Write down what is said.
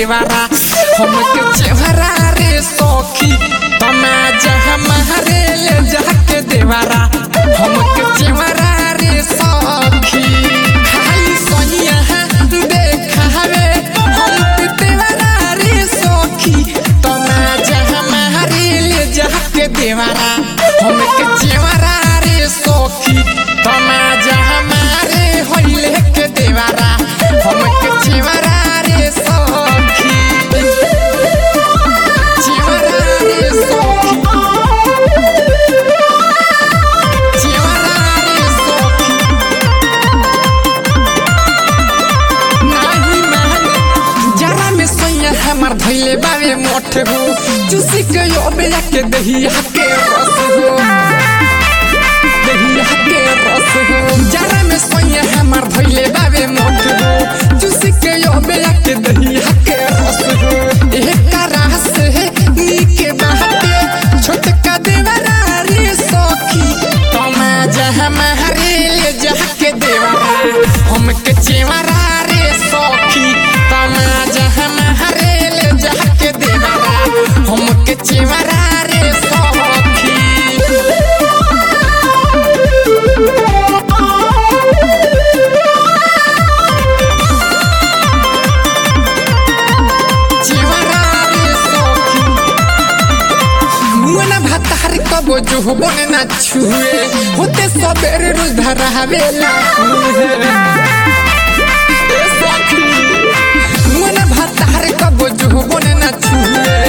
देवारा हमके चेहरा रे सखी तमाजा हमारे ले जाके देवारा हमके चेहरा रे सखी खाली सोनिया देखावे हमके देवारा रे सखी तमाजा हमारे ले जाके देवारा हमके चेहरा रे सखी तमाजा हमारे होइले के देवारा हमके चेहरा रे सखी चेहरा रे सखी चेहरा रे सखी नाही माने जरा में सैया हमार धैले बावे मोठ हो चुसी के यो बेला के दहिया के रस हो दहिया के रस हो जरा में सैया हमार धैले बावे मोठ हो चुसी के यो बेला के दहिया के रस हो एक रास है नीके बाटे छोटका देवरा रे सखी तमाजा हमारे ले जाके देवरा हमके चेवरा रे सखी तमाजा हमारे ले जाके देवरा हमके चेवरा रे सखी चेवरा रे सखी मुना भातार कबो जो बने ना छुए होते सबेरे रोज धरावेला ए सखी मुना भातार कबो जो बने ना छुए